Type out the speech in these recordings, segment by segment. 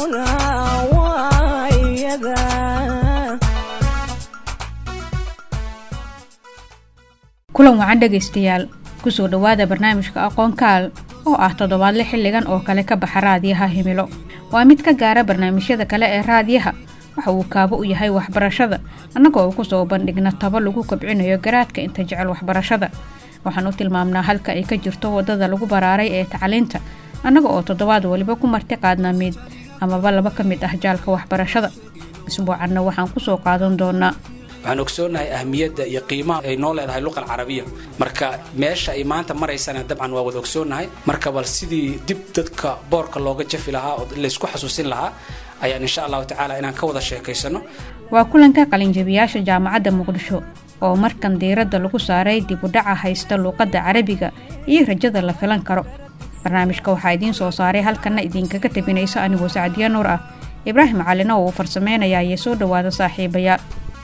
kulan wacan dhegaystayaal kusoo dhowaada barnaamijka aqoonkaal oo ah toddobaadle xilligan oo kale ka baxa raadiyaha himilo waa mid ka gaara barnaamijyada kale ee raadiyaha waxa uu kaabo u yahay waxbarashada annaga oo kusoo bandhigna tabo lagu kobcinayo garaadka inta jecel waxbarashada waxaan u tilmaamnaa halka ay ka jirto waddada lagu baraaray ee tacliinta annaga oo toddobaad waliba ku marti qaadna mid amaba laba ka mid ah jaalka waxbarashada isbuucanna waxaan kusoo qaadan doonaa waxaan ogsoonahay ahmiyadda iyo qiimaha ay noo leedahay luqa alcarabiya marka meesha ay maanta maraysana dabcan waa wada ogsoonnahay marka bal sidii dib dadka boorka looga jafi lahaa oo laysku xasuusin lahaa ayaan insha allahu tacaala inaan ka wada sheekaysano waa kulanka qalinjabiyaasha jaamacadda muqdisho oo markan diiradda lagu saaray dib u dhaca haysta luuqadda carabiga iyo rajada la filan karo barnaamijka waxaa idiin soo saaray halkanna idinkaga tabinaysa anigoo sacdiya nuur ah ibraahim calina oo uu farsameynayaa iyo soo dhowaada saaxiibayaal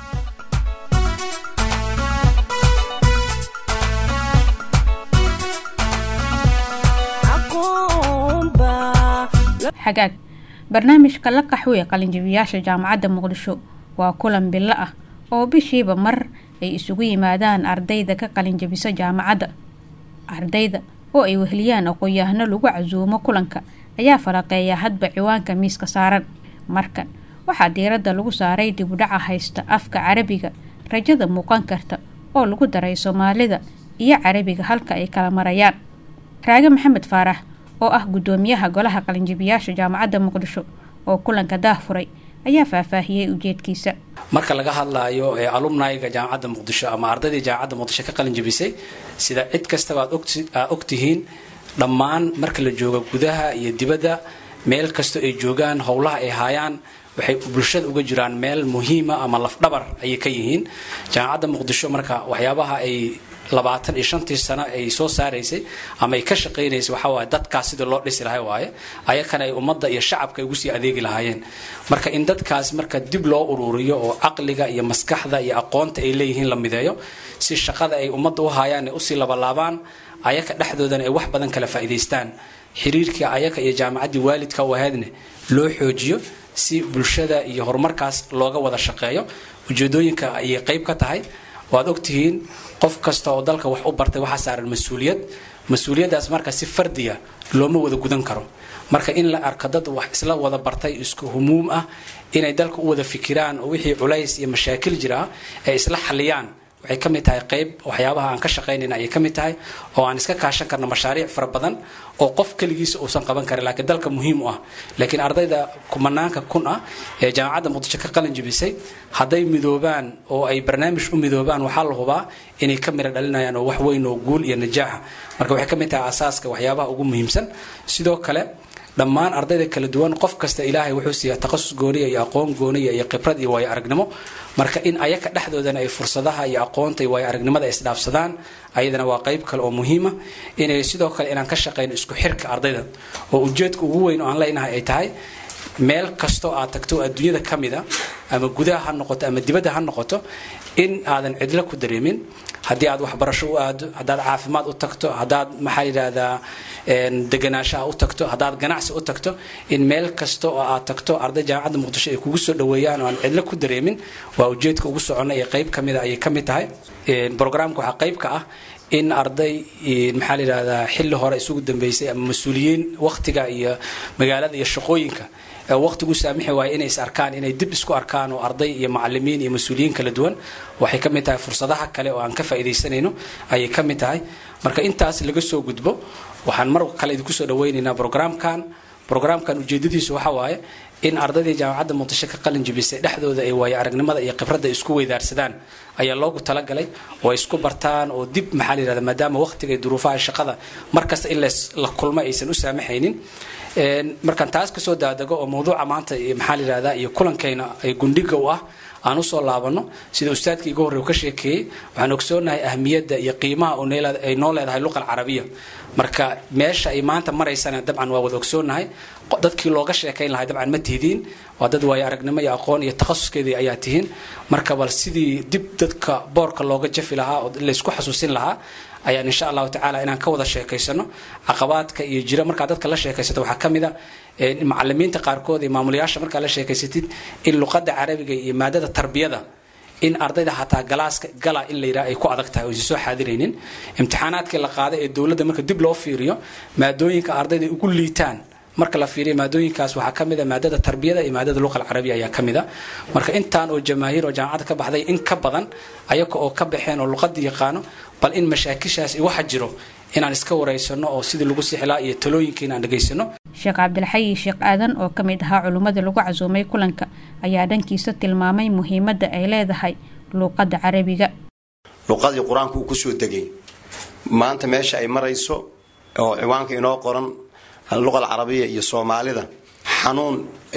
xagaag barnaamijka la qaxwee qalinjabiyaasha jaamacadda muqdisho waa kulan bilo ah oo bishiiba mar ay isugu yimaadaan ardayda ka qalinjabisa jaamacadda ardayda oo ay weheliyaan aqoon-yahano lagu casuumo kulanka ayaa falaqeeya hadba ciwaanka miiska saaran markan waxaa diiradda lagu saaray dibudhaca haysta afka carabiga rajada muuqan karta oo lagu daray soomaalida iyo carabiga halka ay kala marayaan raage maxamed faarax oo ah guddoomiyaha golaha qalinjabiyaasha jaamacadda muqdisho oo kulanka daahfuray ayaa faahfaahiyey ujeedkiisa marka laga hadlaayo ee alumnayga jaamacadda muqdisho ama ardaydii jaamacadda muqdisho ka qalin jabisay sida cid kastaba aad ogtihiin dhammaan marka la joogo gudaha iyo dibadda meel kastoo ay joogaan howlaha ay haayaan waxay bulshada uga jiraan meel muhiima ama lafdhabar ayay ka yihiin jaamacadda muqdisho marka waxyaabaha ay labaatan iyo shantii sano ay soo saaraysay ama ay ka shaqaynaysay waxaa waaye dadkaas sidii loo dhisi lahay waaye ayakana ay ummadda iyo shacabka ay ugu sii adeegi lahaayeen marka in dadkaas marka dib loo ururiyo oo caqliga iyo maskaxda iyo aqoonta ay leeyihiin la mideeyo si shaqada ay ummadda u haayaan ay usii labalaabaan ayaka dhexdoodana ay wax badan kala faa'iidaystaan xiriirkii ayaka iyo jaamacaddii waalidka u ahaydne loo xoojiyo si bulshada iyo horumarkaas looga wada shaqeeyo ujeedooyinka ayay qayb ka tahay waad ogtihiin qof kasta oo dalka wax u bartay waxaa saaran mas-uuliyad mas-uuliyaddaas marka si fardiya looma wada gudan karo marka in la arko dad wax isla wada bartay isku humuum ah inay dalka u wada fikiraan oo wixii culays iyo mashaakil jira ay isla xaliyaan waxay ka mid tahay qayb waxyaabaha aan ka shaqaynayna ayay ka mid tahay oo aan iska kaashan karno mashaariic fara badan oo qof keligiisa uusan qaban karin laakiin dalka muhiim u ah laakiin ardayda kumanaanka kun ah ee jaamacadda muqdisho ka qalin jabisay hadday midoobaan oo ay barnaamij u midoobaan waxaa la hubaa inay ka mira dhalinayaan oo wax weyn oo guul iyo najaaxa marka waxay ka mid tahay asaaska waxyaabaha ugu muhiimsan sidoo kale dhammaan ardayda kala duwan qof kasta ilaahay wuxuu siiyaa takhasus gooniya iyo aqoon gooniya iyo khibrad iyo waayo aragnimo marka in ayaka dhexdoodana ay fursadaha iyo aqoonta iyo waayo aragnimada isdhaafsadaan ayadana waa qayb kale oo muhiima inay sidoo kale inaan ka shaqayno isku xirka ardayda oo ujeedka ugu weyn oo aan leynahay ay tahay meel kastoo aad tagto adduunyada ka mida ama gudaha ha noqoto ama dibadda ha noqoto in aadan cidlo ku dareemin haddii aad waxbarasho u aado haddaad caafimaad u tagto haddaad maxaa yidhaahdaa deganaashaha u tagto haddaad ganacsi u tagto in meel kasta oo aad tagto arday jaamacadda muqdisho ay kugu soo dhaweeyaan oo aan cidlo ku dareemin waa ujeedka ugu soconna ee qayb ka mida ayay ka mid tahay brograamka waxaa qayb ka ah in arday maxaa la yidhahdaa xilli hore isugu dambeysay ama mas-uuliyiin wakhtiga iyo magaalada iyo shaqooyinka waqtigu saamixi waaye inay is arkaan inay dib isku arkaan oo arday iyo macalimiin iyo mas-uuliyiin kala duwan waxay ka mid tahay fursadaha kale oo aan ka faa'iidaysanayno ayay ka mid tahay marka intaas laga soo gudbo waxaan mar kale idinku soo dhawaynaynaa brograamkan brograamkan ujeedadiisu waxa waaye in ardaydii jaamacadda muqdisho ka qalin jabisay dhexdooda ay waayo aragnimada iyo khibradda isku weydaarsadaan ayaa loogu talagalay oo ay isku bartaan oo dib maxaa la yihahda maadaama waqtiga iyo duruufaha shaqada markasta in la kulmo aysan u saamaxaynin markaan taas kasoo daadego oo mawduuca maanta maxaa la yihahdaa iyo kulankayna ay gundhiga u ah aan usoo laabano sida ustaadkii iga horrey u ka sheekeeyey waxaan ogsoonahay ahmiyadda iyo qiimaha ay noo leedahay luqa alcarabiya marka meesha ay maanta maraysana dabcan waa wada ogsoonahay dadkii looga sheekayn lahay dabcan ma tihidiin waa dad waayo aragnimo iyo aqoon iyo takhasuskeedii ayaa tihiin marka bal sidii dib dadka boorka looga jafi lahaa oo laysku xasuusin lahaa ayaan insha allahu tacaala inaan ka wada sheekaysano caqabaadka iyo jira markaa dadka la sheekaysato waxaa ka mid a macalimiinta qaarkood iyo maamulayaasha markaa la sheekaysatid in luqadda carabiga iyo maadada tarbiyada in ardayda hataa galaaska gala in la yidhaha ay ku adag tahay oo aysan soo xaadiraynin imtixaanaadkii la qaaday ee dowladda marka dib loo fiiriyo maadooyinka ardayda ugu liitaan marka la fiiriyo maadooyinkaas waxaa ka mid a maadada tarbiyada iyo maadada luqa alcarabiya ayaa ka mid a marka intaan oo jamaahiir oo jaamacadda ka baxday in ka badan ayaga oo ka baxeen oo luqadii yaqaano bal in mashaakishaas waxa jiro inaan iska wareysano oo sidii lagu sixlaa iyo talooyinka inaan dhegaysano sheekh cabdilxayi sheekh aadan oo ka mid ahaa culummada lagu casuumay kulanka ayaa dhankiisa tilmaamay muhiimadda ay leedahay luuqadda carabiga luqadii qur-aanku uu kusoo degay maanta meesha ay marayso oo ciwaanka inoo qoran luqa alcarabiya iyo soomaalida xanuun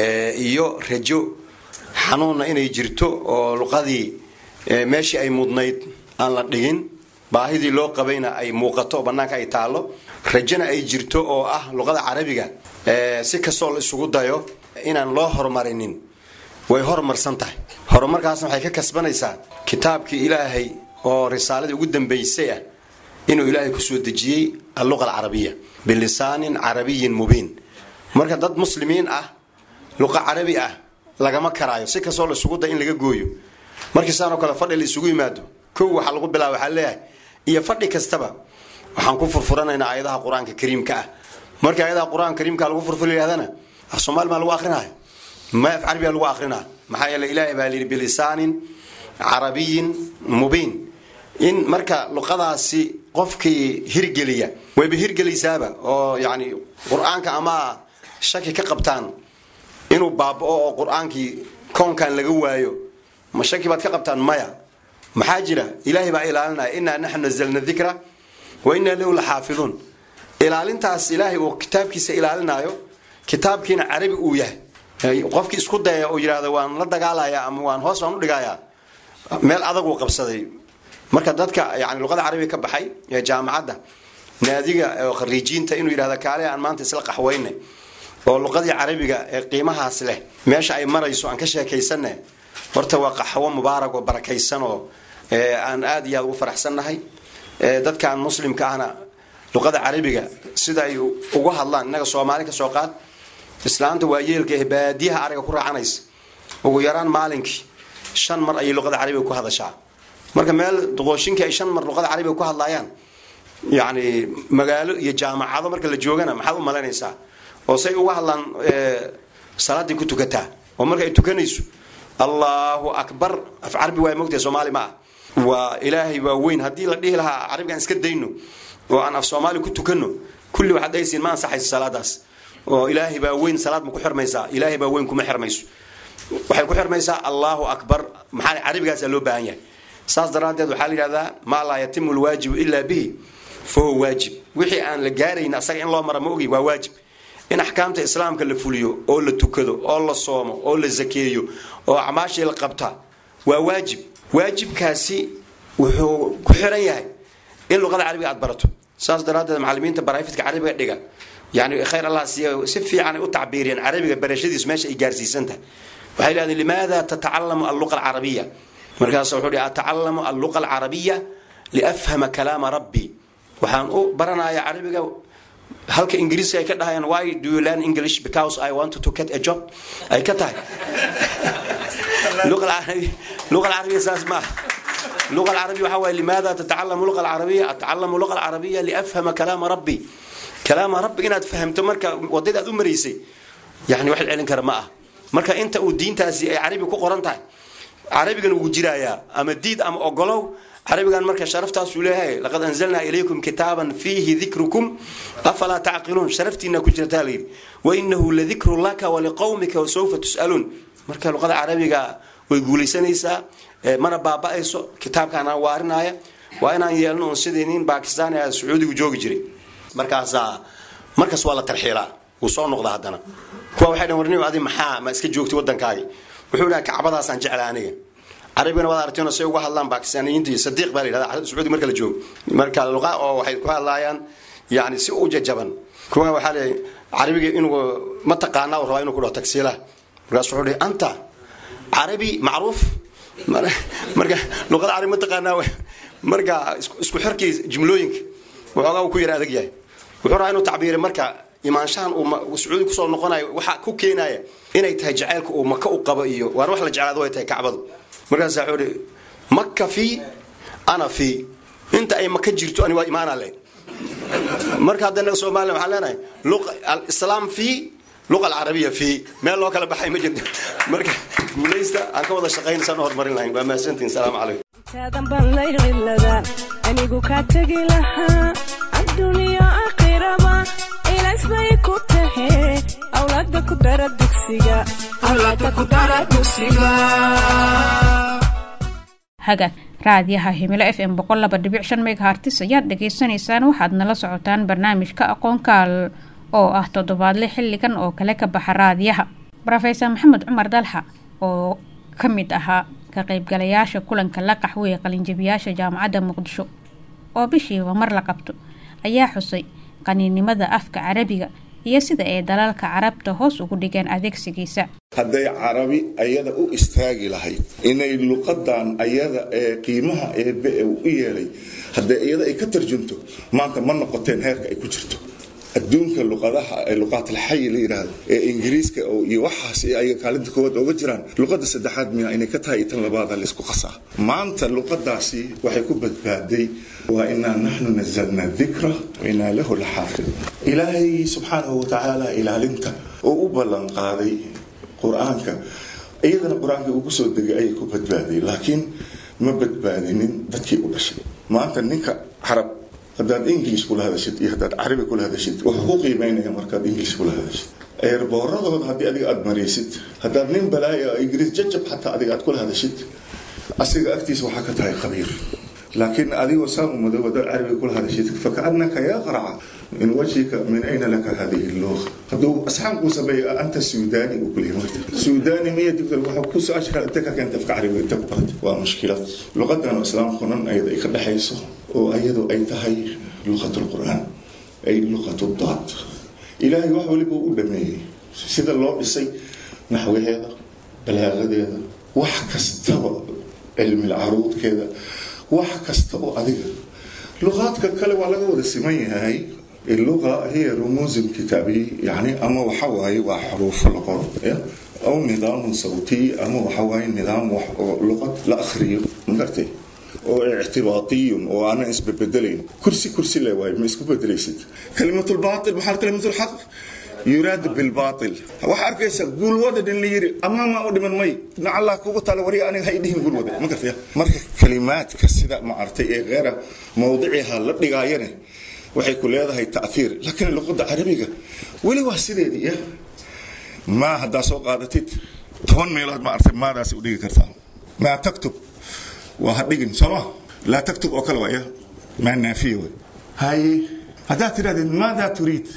iyo rajo xanuunna inay jirto oo luqadii meeshii ay mudnayd aan la dhigin baahidii loo qabayna ay muuqato oo bannaanka ay taallo rajona ay jirto oo ah luqada carabiga si kastoo la isugu dayo inaan loo horumarinin way horumarsan tahay horumarkaasna waxay ka kasbanaysaa kitaabkii ilaahay oo risaaladii ugu dambaysay ah inuu ilaahay kusoo dejiyey alluqa alcarabiya bilisaanin carabiyin mubiin marka dad muslimiin ah luqa carabi ah lagama karaayo si kastoo la isugu dayo in laga gooyo markii saanoo kale fadhi la isugu yimaado kow waxaa lagu bilaaba waxaa leeyahay iyo fadhi kastaba waxaan ku furfuranaynaa aayadaha qur-aanka kariimka ah markii aayadaha qur-aanka kariimka lagu furfur yidhahdana af soomaali maa lagu akrinaya ma af carabiya lagu akrinaa maxaa yeele ilaahay baa layidhi bilisaanin carabiyin mubiin in marka luqadaasi qofkii hirgeliya wayba hirgelaysaaba oo yani qur-aanka ama shaki ka qabtaan inuu baaba'o oo qur-aankii koonkan laga waayo ma shaki baad ka qabtaan maya maxaa jira ilaahay baa ilaalinaya inaa naxnu nazalna dikra wa inaa lahu la xaafiduun ilaalintaas ilaahay uu kitaabkiisa ilaalinayo kitaabkiina carabi uu yahay qofkii isku dayaya oo yidhahda waan la dagaalaya ama waan hoos waan udhigayaa meel adag uu qabsaday marka dadka yani luqada carabiga ka baxay ee jaamacadda naadiga oo khariijiinta inuu yidhahda kaale aan maanta isla qaxweyne oo luqadii carabiga ee qiimahaas leh meesha ay marayso aan ka sheekaysane horta waa qaxwo mubaarak oo barakaysan oo aan aada iyo aada ugu faraxsannahay dadkan muslimka ahna luqada carabiga sida ay uga hadlaan innaga soomaali ka soo qaad islaanta waa yeelka ee baadiyaha ariga ku raacanaysa ugu yaraan maalinkii shan mar ayay luqada carabiga ku hadashaa marka meel doqooshinkii ay shan mar luqada carabiga ku hadlaayaan yacni magaalo iyo jaamacado marka la joogana maxaad u malaynaysaa oo say uga hadlaan salaaday ku tukataa oo marka ay tukanayso allahu akbar af carabi waa mogtahay soomaali ma ah waa ilaahay waa weyn haddii la dhihi lahaa carabigaan iska dayno oo aan af soomaali ku tukano kulli waxaad dhahaysiin ma ansaxayso salaadaas oo ilaahay baa weyn salaad ma ku xirmaysaa ilaahay baa weyn kuma xirmayso waxay ku xirmaysaa allahu akbar maxaa carabigaasaa loo baahan yahay saas daraaddeed waxaa la yidhahdaa maa laa yatimu lwaajibu ilaa bihi fa huwa waajib wixii aan la gaarayn asaga in loo mara ma ogi waa waajib in axkaamta islaamka la fuliyo oo la tukado oo la soomo oo la zakeeyo oo acmaashii la qabta waa waajib waajibkaasi wuxuu ku xiran yahay in luqada carabiga aad barato saas daraaddeed macalimiinta barayfidka carabiga dhiga yani khayr allah siiya si fiican ay u tacbiiriyeen carabiga barashadiis meesha ay gaarsiisan tahay waxay lehdeen limaada tatacalamu alluqa alcarabiya markaas wuxuu hi atacalamu alluqa alcarabiya liafhama kalaama rabbi waxaan u baranayaa carabiga halka ingiriiska ay ka dhahayaan why do you learn english because i want to get a job ay ka tahay luqa alcarabiya saas maaha luqa alcarabiya waxaa waye limaada tatacalamu luqa alcarabiya atacalamu luqa alcarabiya liafhama kalaama rabbi kalaama rabbi inaad fahamto marka wadada aad u maraysay yani wax celin kara ma ah marka inta uu diintaasi ay carabi ku qoran tahay carabigan wuu jirayaa ama diid ama ogolow carabigan marka sharaftaasuu leeyahay laqad anzalnaa ilaykum kitaaban fiihi dikrukum afalaa tacqiluun sharaftiina ku jirtaa layidhi wainahu ladikru laka waliqowmika wasawfa tus'aluun marka luqada carabiga way guulaysanaysaa mana baaba'ayso kitaabkaana waarinaya waa inaan yeelno un sidii nin bakistan a sacuudigu joogi jiray markaasaa markaas waa la tarxiilaa wuu soo noqda haddana kuwa waxay dhan warni adi maxaa ma iska joogtay waddankaagi wuxuu dhaha kacbadaasaan jecla aniga carabigana waad aragteen say uga hadlaan bakistaaniyiinta iyo sadiiq baa la yidhahda sacuudi marka la joogo marka luqa oo waxay ku hadlaayaan yani si u jajaban kuwa waxaa le carabiga inuu ma taqaanaa uu rabaa inuu ku dhaho tagsiilaha markaas wuxuu dhihi anta carabi macruuf marka luqada carabi ma taqaanaa marka isku xirkii jumlooyinka waxoogaa uu ku yara adag yahay wuxuu rabaa inuu tacbiiray marka imaanshahan uu sacuudi kusoo noqonayo waxa ku keenaya inay tahay jacaylka uu maka u qabo iyo waan wax la jeclaado way tahay kacbadu markaasaa wuxuu ihi maka fii ana fii inta ay maka jirto ani waa imaana le marka haddana soomaaliya waxaan leenahay alislaam fii luqa alcarabiya fii meel loo kala baxay ma jirto marka guulaysta aan ka wada shaqaynaysaan horumarin lahayn waa mahadsantihin salaamu calaykum taadan baan laylqilada anigu kaa tegi lahaa adduuniya aakhiraba ilaas bay ku tahe awlaada ku dara dugsiga hagaag raadiyaha himilo f m boqol laba dhibic shan megahartis ayaad dhagaysanaysaan waxaad nala socotaan barnaamijka aqoonkaal oo ah toddobaadle xilligan oo kale ka baxa raadiyaha rofeesor maxamed cumar dalxa oo ka mid ahaa ka qaybgalayaasha kulanka la qaxweeye qalinjabiyaasha jaamacadda muqdisho oo bishiiba mar la qabto ayaa xusay qaniinimada afka carabiga iyo sida ay dalalka carabta hoos ugu dhigeen adeegsigiisa hadday carabi ayada u istaagi lahayd inay luqadan ayada ee qiimaha eebe ee u yeelay hadday iyada ay ka tarjunto maanta ma noqoteen heerka ay ku jirto adduunka luqadaha ee luqaatlxayi la yidhaahdo ee ingiriiska iyo waxaas ayaga kaalinta koowaad ooga jiraan luqada saddexaad miya inay ka tahay tan labaada laysku qasaa maanta luqadaasi waxay ku badbaaday waa inaa naxnu nazalna dikra wainaa lahu laxaafid ilaahay subxaanahu watacaala ilaalinta oo u ballan qaaday qur-aanka iyadana qur-aanka uu kusoo degay ayay ku badbaaday laakiin ma badbaadinin dadkii u dhashay maanta ninka carab haddaad english kula hadashid iyo haddaad carabi kula hadashid wuxuu ku qiimeynaya markaad english kula hadashid eerbooradooda haddii adiga aada maraysid haddaad nin balaayo ingiriis jajab xataa adiga aad kula hadashid asiga agtiisa waxaa ka tahay khabiir laakiin adigoo saa u madow haddaad carabiga kula hadashid fakaannaka yaqraca min wajhika min ayna laka hadihi luqa hadduu asxaabkuu sameeyo anta suudani uu kuleeyahay marta suudani miya dibta waxa ku su-aasha kale inta ka keenta afka carabiga inta ku baratay waa mushkilad luqadan islaamkunan ayada ay ka dhexayso oo ayadu ay tahay luqat lqur'aan ay luqat daad ilaahay wax waliba u dhameeyey sida loo dhisay naxwaheeda balaaqadeeda wax kastaba cilmi caruudkeeda wax kasta oo adiga luqaadka kale waa laga wada siman yahay اللغة هي رموز كتابية يعني أما وحواي وحروف لقر أو نظام صوتي أما وحواي نظام وح... لغة الأخرية مقرتي oo ictibaatiyun oo aanan isbabedelayn kursi kursi le waay ma isku bedelaysid kalimatu lbaail maxaa kalimatu lxaq yuraadu bilbaail waxaa arkaysa guulwada dhin la yiri amaamaa u dhiman may nacallah kugu tala wari aniga hay dhihin guulwada ma gartaya marka kalimaadka sida maartay ee geera mawdiciha la dhigaayane waxay ku leedahay taiir laakiin luqada carabiga weli waa sideedii ya maa haddaa soo qaadatid toban meelood maartay maadaas u dhigi kartaa maa taktub waa ha dhigin sooma laa taktub oo kale waaya maa naafiya way haye haddaad tidhahdid maadaa turiid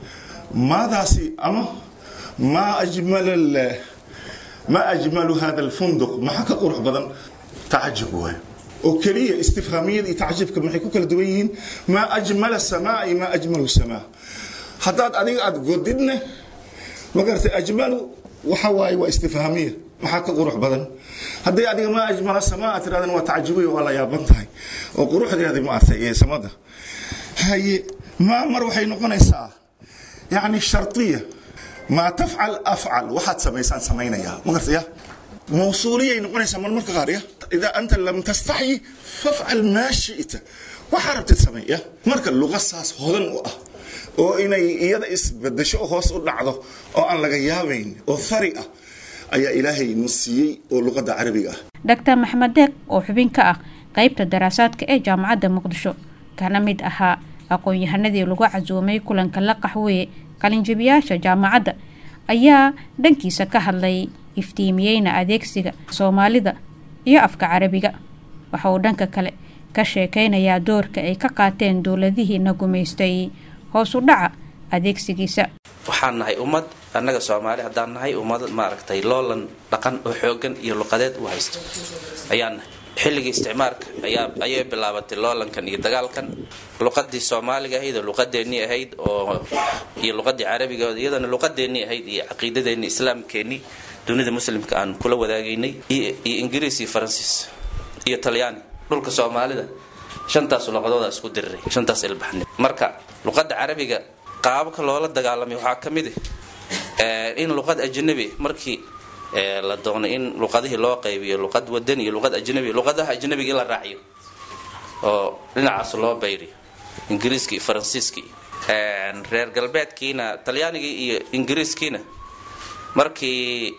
maadaasi ama maa ajmal maa ajmalu hada alfunduq maxaa ka qurux badan tacajub waay oo keliya istifhaamiyada iyo tacjibka maxay ku kala duwan yihiin maa ajmala samaa iyo maa ajmalu samaa haddaad adiga aada godidne magartay ajmalu waxa waaye waa istifhaamiya maxaa ka qurux badan hadday adiga maa ajmala samaa aad tirahdana waa tacjibiya waa la yaaban tahay oo quruxdeeda maartay ee samada haye maa mar waxay noqonaysaa yacni shartiya maa tafcal afcal waxaad samaysaan samaynayaa magartaya موصولية نقول سما المرك غارية إذا أنت لم تستحي فافعل ما شئت وحربت تسمية مرك اللغة ساس هذن وأه oo inay iyada isbedesho oo hoos u dhacdo oo aan laga yaabayn oo fari ah ayaa ilaahay nu siiyey oo luqadda carabiga ah doctor maxamed deeq oo xubin ka ah qaybta daraasaadka ee jaamacadda muqdisho kana mid ahaa aqoon-yahanadii lagu casuumay kulanka la qaxweeye qalinjabiyaasha jaamacadda ayaa dhankiisa ka hadlay iftiimiyeyna adeegsiga soomaalida iyo afka carabiga waxa uu dhanka kale ka sheekeynayaa doorka ay ka qaateen dowladihiina gumaystay hoos u dhaca adeegsigiisa waxaan nahay ummad annaga soomaali haddaan nahay ummad maaragtay loolan dhaqan oo xoogan iyo luqadeed u haysto ayaan nahay xilligii isticmaarka ayaa ayay bilaabatay loolankan iyo dagaalkan luqadii soomaaliga ahayd oo luqadeennii ahayd oo iyo luqadii carabiga iyadana luqadeennii ahayd iyo caqiidadeennii islaamkeennii dunida muslimka aan kula wadaagaynay iyo ingiriis iyo faransiis iyo talyaani dhulka soomaalida shantaas luqadooda isku diriray shantaas ilbaxnimo marka luqadda carabiga qaababka loola dagaalamay waxaa ka mid ah in luqad ajnabi markii la doono in luqadihii loo qaybiyo luqad wadani iyo luqad ajnabi luqadaha ajnabiga in la raaciyo oo dhinacaas loo bayriyo ingiriiskii iyo faransiiskii reer galbeedkiina talyaanigii iyo ingiriiskiina markii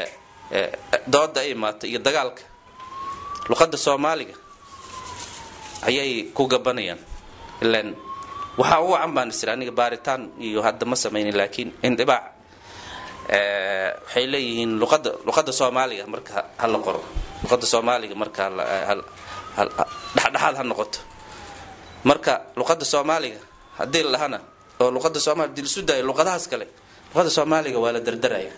dooda ay imaatay iyo dagaalka luqadda soomaaliga ayay ku gabanayaan ilan waxaa ugu can baan isir aniga baaritaan iyo hadda ma samaynin laakiin indhibaac waxay leeyihiin luqada luqadda soomaaliga marka hala qoro luqadda soomaaliga marka dhexdhexaad ha noqoto marka luqadda soomaaliga haddii la dhahana oo luqadda soomaliya hadii lisu daayo luqadahaas kale luqadda soomaaliga waa la dardaraya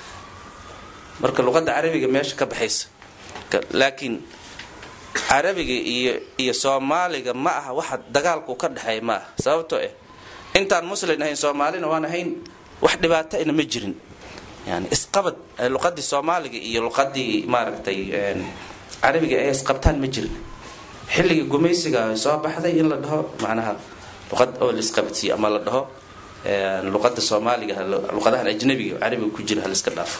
marka luqadda carabiga meesha ka baxaysa laakiin carabiga iyo iyo soomaaliga ma aha waxa dagaalku ka dhexeeya ma aha sababtoo ah intaan muslin ahayn soomaalina waan ahayn wax dhibaato ina ma jirin yani isqabad luqadii soomaaliga iyo luqadii maaragtay carabiga ay isqabtaan ma jirin xilligii gumaysiga soo baxday in la dhaho macnaha luqad oo la isqabadsiiyo ama la dhaho luqada soomaaliga luqadahan ajnabiga carabiga ku jira haliska dhaafo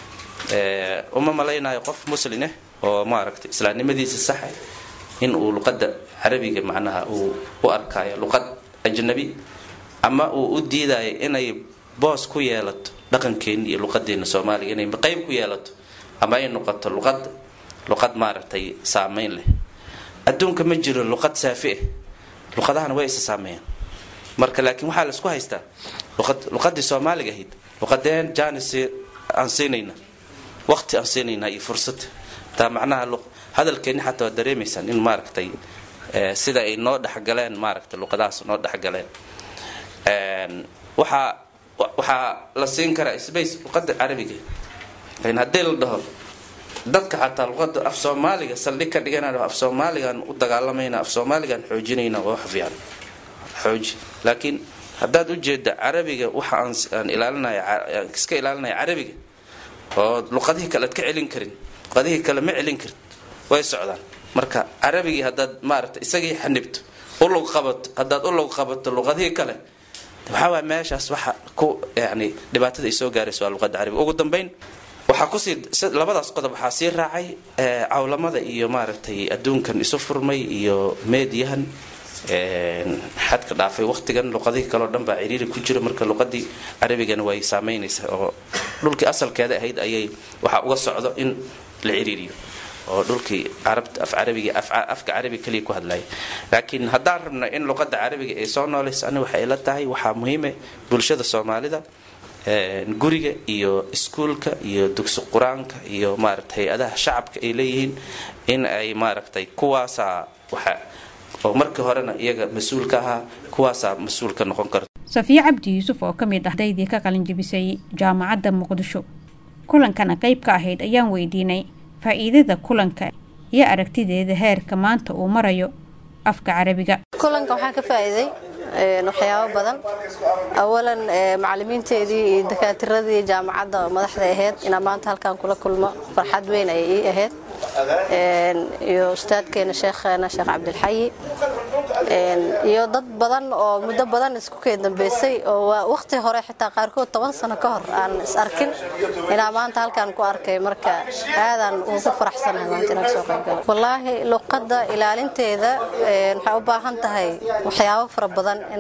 uma malaynayo qof muslineh oo maaragtay islaamnimadiisa saxa in uu luqada carabiga macnaha uu u arkaayo luqad ajnabi ama uu u diidayo inay boos ku yeelato dhaqankeeni iyo luqadeena soomaaliga inay qayb ku yeelato ama ay noqoto luqad luqad maaragtay saameyn leh adduunka ma jiro luqad saafi ah luqadahana way isa saameeyaan marka laakiin waxaa laisku haystaa luqadii soomaaliga ahayd luqadeen janis aan siinayna waqti aan siinaynaa iyo fursad taa macnaha hadalkeeni xataa waa dareemaysaan in maaragtay sida ay noo dhexgaleen maaragtay luqadahaas noo dhexgaleen waxaa waxaa la siin karaa space luqada carabiga haddii la dhaho dadka xataa luqada af soomaaliga saldhig ka dhiganaa af soomaaligan u dagaalamayna af soomaaligan xoojinayna waa wax fiican xooji laakiin haddaad ujeeda carabiga waxa aan ilaalinaya iska ilaalinaya carabiga oo luqadihii kale ad ka celin karin luqadihii kale ma celin karin way socdaan marka carabigii haddaad maaragta isagii xanibto ulug qabato haddaad ulug qabato luqadihii kale waxaa waay meeshaas waxa ku yani dhibaatada ay soo gaarayso waa luqada carabiga ugu dambeyn waxaa kusii labadaas qodob waxaa sii raacay cawlamada iyo maaragtay adduunkan isu furmay iyo meediyahan xadka dhaafay waqtigan luqadihii kaleo dhan baa ciriiri ku jira marka luqadii carabigana way saameynaysaa oo dhulkii asalkeeda ahayd ayay waxaa uga socdo in la ciriiriyo oo dhulkii carabta af carabiga afka carabiga kaliya ku hadlaya laakiin haddaan rabno in luqada carabiga ay soo noolayso ani waxay ila tahay waxaa muhiime bulshada soomaalida guriga iyo iskuulka iyo dugsi qur-aanka iyo maaragta hay-adaha shacabka ay leeyihiin in ay maaragtay kuwaasaa waxa oo markii horena iyaga mas-uul ka ahaa kuwaasaa mas-uul ka noqon karta safiye cabdi yuusuf oo ka mid ah ardaydii ka qalinjabisay jaamacadda muqdisho kulankana qayb ka ahayd ayaan weydiinay faa-iidada kulanka iyo aragtideeda heerka maanta uu marayo afka carabiga kulanka waxaan ka faa'iiday waxyaabo badan awalan macalimiinteedii iyo dakaatiradii jaamacadda madaxda ahayd inaa maanta halkaan kula kulmo farxad weyn ayay ii ahayd iyo ustaadkeena sheekheena sheekh cabdilxayi iyo dad badan oo muddo badan isku kee dambeysay oo waqti hore xitaa qaarkood toban sano ka hor aan is arkin inaa maanta halkaan ku arkay marka aadaan ugu faraxsanahay maanta inaan soo qaybgalo wallaahi luqadda ilaalinteeda waxay u baahan tahay waxyaabo fara badan in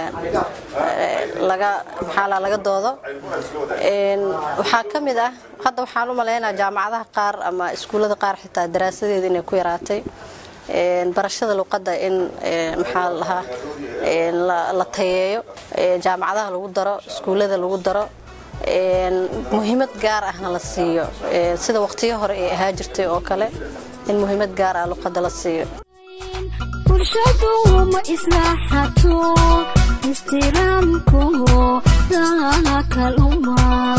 laga maxaa laga doodo waxaa ka mid ah hadda waxaan u maleynayaa jaamacadaha qaar ama iskuullada qaar xitaa daraasadeeda inay ku yaraatay barashada luqadda in maxaa lahaa la tayeeyo jaamacadaha lagu daro iskuullada lagu daro muhiimad gaar ahna la siiyo sida waqtiyo hore ay ahaa jirtay oo kale in muhiimad gaar ah luqadda la siiyo bulshadu ma islaaxato ixtiraamku dakaluma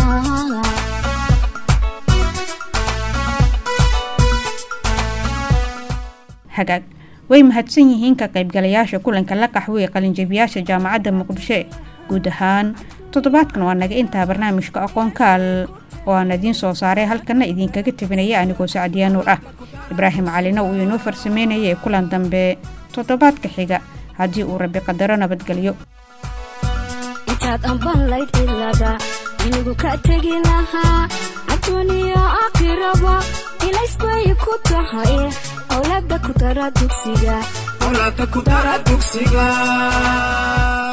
hagaag way mahadsan yihiin ka qaybgalayaasha kulanka la qaxwey qalinjabiyaasha jaamacadda muqdisho guud ahaan toddobaadkan waa naga intaa barnaamijka aqoon kaal oo aan idiin soo saaray halkana idinkaga tabinaya anigoo sacdiyaa nuur ah ibraahim calina uu inoo farsameynayay kulan dambe toddobaadka xiga haddii uu rabi qadaro nabadgelyo intaad amban layd cilada inigu ka tegi lahaa adduuniya aakhiraba ilays bay ku tahay awlaada ku dara dugsiga